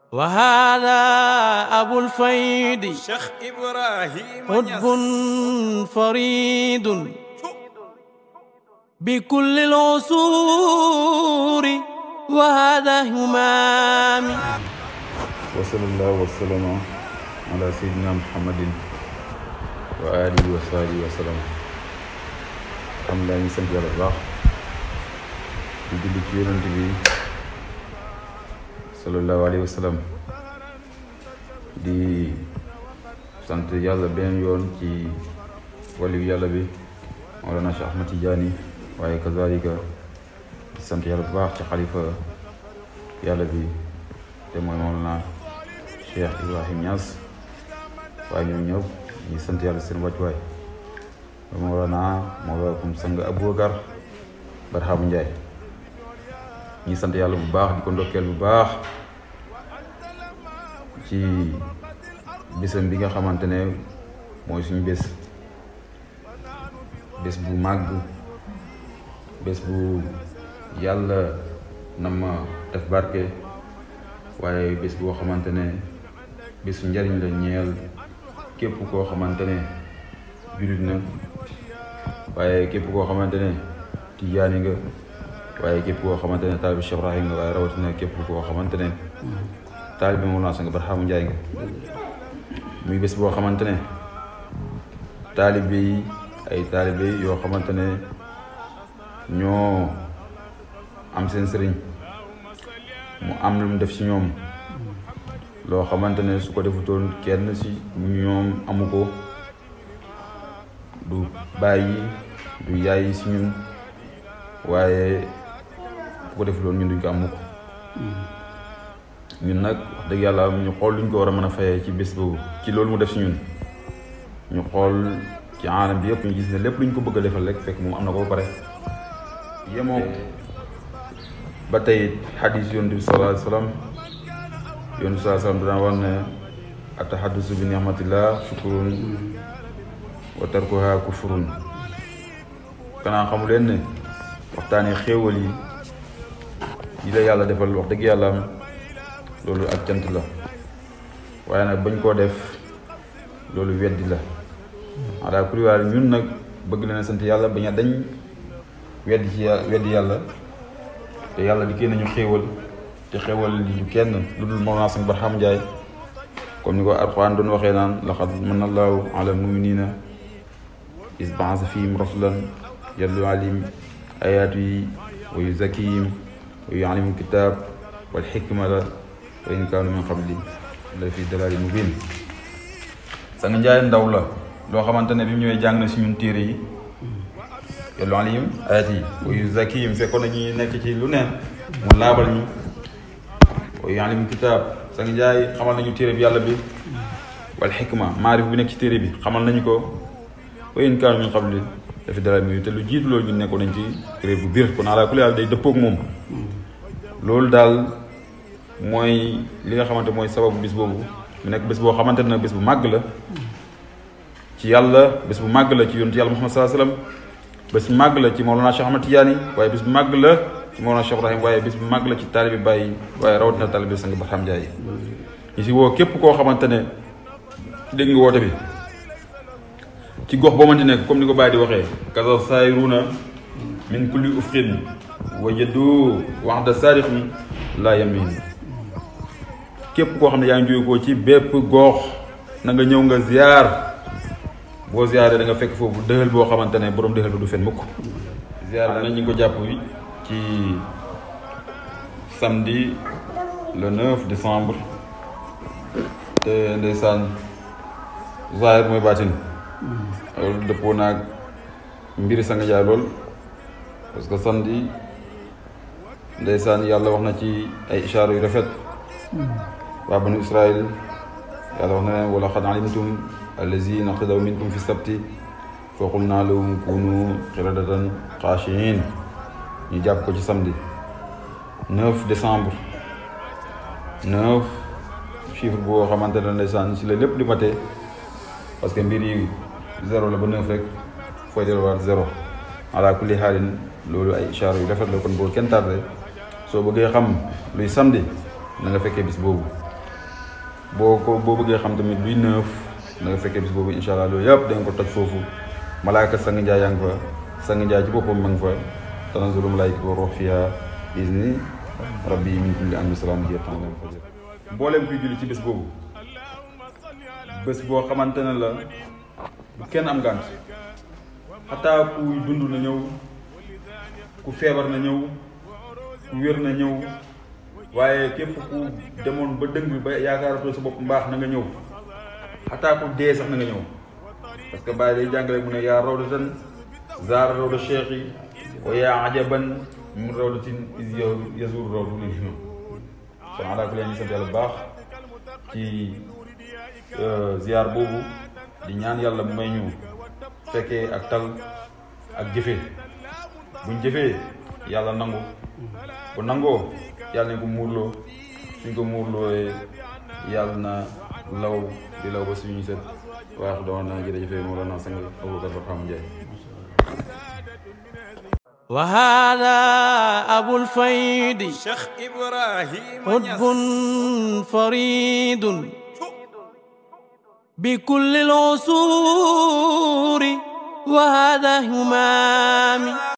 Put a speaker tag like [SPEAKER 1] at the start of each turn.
[SPEAKER 1] وهذا أبو الفيد
[SPEAKER 2] Cheikh Ibrahima
[SPEAKER 1] قطب
[SPEAKER 2] Niass
[SPEAKER 1] فريد بكل العصور وهذا همامي
[SPEAKER 3] وصلى الله وسلم على سيدنا محمد وآله وصحبه وسلم xam laa ñu sant yàlla bu baax di julli ci yonent bi sallallahu alayhi wa sallam di sant yàlla beneen yoon ci waliyu yàlla bi Mawlana Cheikh Ahmad Tidiane waaye kazalika di sant yàlla bu baax ci xalifa yàlla bi te mooy Mawlana Cheikh Ibrahim Niass waaye ñoom ñëpp ñu sant yàlla seen wàccuwaay ba Mawlana Mawlakum sang Aboubacar Barhamu Ndiaye ñi sant yàlla bu baax di ko ndokkeel bu baax ci bésam bi nga xamante ne mooy suñu bés bés bu màgg bés bu yàlla na ma def barke waaye bés boo xamante ne bésu njariñ la ñeel képp koo xamante ne jullit na waaye képp koo xamante ne tijaani nga waaye képp koo xamante ne taalibi Cheikh Ibrahim nga waaye rawatina képp koo xamante ne taalibi Mawlana Sang Barhamu Njaay nga muy bés boo xamante ne taalibe yi ay taalibe yoo xamante ne ñoo am seen sëriñ mu am lu mu def ci ñoom loo xamante ne su ko defutoon kenn ci ñoom amu ko du bàyyi du yaay ci ñun waaye bu ko defutoon ñun duñ ko amu ko ñun nag wax dëgg yàlla ñu xool luñ ko war a mën a fayee ci bés boobu ci loolu mu def ci ñun ñu xool ci aanam bi yëpp ñu gis ne lépp luñ ko bëgg a defal rek fekk moom am na ko ba pare yemoo ba tey xadis yonent bi sallallahu alayhi wa sallam yonent bi sallallahu alayhi wa sallam dana wax ne ataxaddusu bi ni'matillah shukrun wa tarkuha kufrun kanaa xamu leen ne waxtaanee xéewal yi yi la yàlla defal wax dëgg yàlla am loolu ak cant la waaye nag bañ koo def loolu weddi la ala kulli waal ñun nag bëgg leen sant yàlla bañ a dañ weddi ci yà- weddi yàlla te yàlla di kenn ñu xéewal te xéewal li du kenn lu dul Mawlana Sang Barham Njaay comme ni ko Alxuraan doon waxee naan laqad manna Allahu ala muminina is baasa fihim rasulan yatlu alayhim ayaatihi wa yuzakkihim wa yuallimum kitaab wal xikmata wa in kaanu min qabli la fi dalaalin mubiin Sang Njaay ndaw la loo xamante ne bi mu ñëwee jàng na si ñun téere yi yatlu alayhim ayaatihi wa yuzakkihim fekkoon na ñuy nekk ci lu neen mu laabal ñu wa yuallimum kitaab Sang Njaay xamal nañu téere bi yàlla bi wal xikma maarif bi nekk ci téere bi xamal nañu ko wa in kaanu min qabli la fi dalaalin mubiin te lu jiitu loolu ñu nekkoon nañ ci réer bu biir kon ala kulli haal day dëppoog moom loolu daal mooy li nga xamante mooy sababu bis boobu mu nekk bés boo xamante ne bés bu màgg la ci yàlla bés bu màgg la ci yonent yàlla Muhammad sallallahu alayhi wasallam bés bu màgg la ci Mawlana Cheikh Ahmad Tidiane waaye bés bu màgg la ci Mawlana Cheikh Ibrahim waaye bés bu màgg la ci taalibi Baye waaye rawatina taalibi Sang Barham Njaay ñu si woo képp koo xamante ne dégg nga woote bi ci gox boo mënti nekk comme ni ko Baye di waxee kasa sayruna min kulli ufqin wajadu waxda saarixin laa yamin képp koo xam ne yaa ngi jóge ko ci bépp goox na nga ñëw nga ziar boo ziaree da nga fekk foofu dëxal boo xamante ne borom dëxal ba du fen mukk ziar nañ ñu ngi ko jàpp ci samedi le 9 décembre te ndeysaan zahir mooy baatin loolu dëppoo naag mbiri Sang Njaay lool parce que samedi ndeysaan yàlla wax na ci ay ishaara yu rafet waa banu israil yàlla wax na leen wala xad alimtum allazina xtadaw minkum fi sabti fa qulna lahum kunu qiradatan xaashiin ñu jàpp ko ci samedi 9 décembre 9 chiffre boo xamante ne ndeysaan si la lépp di matee parce que mbir yi zéro la ba 9 rek fooy delluwaat zéro ala kulli xaalin loolu ay ishaara yu rafet la kon boo kenn tardé soo bëggee xam luy samedi na nga fekkee bis boobu boo ko boo bëggee xam tamit luy neuf da nga fekkee bis boobu incha allah loolu yëpp da nga ko toj foofu malaaka sang njaay yaa ngi fa sang njaay ci boppam ma ngi fa tanazzalu malaayikatu wa ruux fiihaa bi izni rabbi min kulli amrin salaamun hiya hattaa matla'il fajr mbooleem kuy julli ci bés boobu bés boo xamante ne la bu kenn am gànt xataa kuy dund na ñëw ku feebar na ñëw ku wér na ñëw waaye képp ku demoon ba dëng ba yaakaaratoo sa bopp mbaax na nga ñëw xataa ku dee sax na nga ñëw parce que bàyyi day jàngale mu ne yaa rawdatan zaara rawda cheikh yi wa yaa ajaban min rawdatin is yazur rawdu lil himam kon alaa kulli ñu sant yàlla bu baax ci ziar boobu di ñaan yàlla may ñu fekkee ak tal ak jëfee buñ jëfee yàlla nangu bu nangoo yàlla nañ ko muurloo suñ ko muurlooyee yàlla na law di law ba suñu set waax doon na jërëjëfee Mawlana sang Aboubacar Barham Ndiaye
[SPEAKER 1] وهذا أبو الفيد
[SPEAKER 2] Cheikh Ibrahima
[SPEAKER 1] قطب
[SPEAKER 2] Niass
[SPEAKER 1] فريد بكل العصور وهذا همامي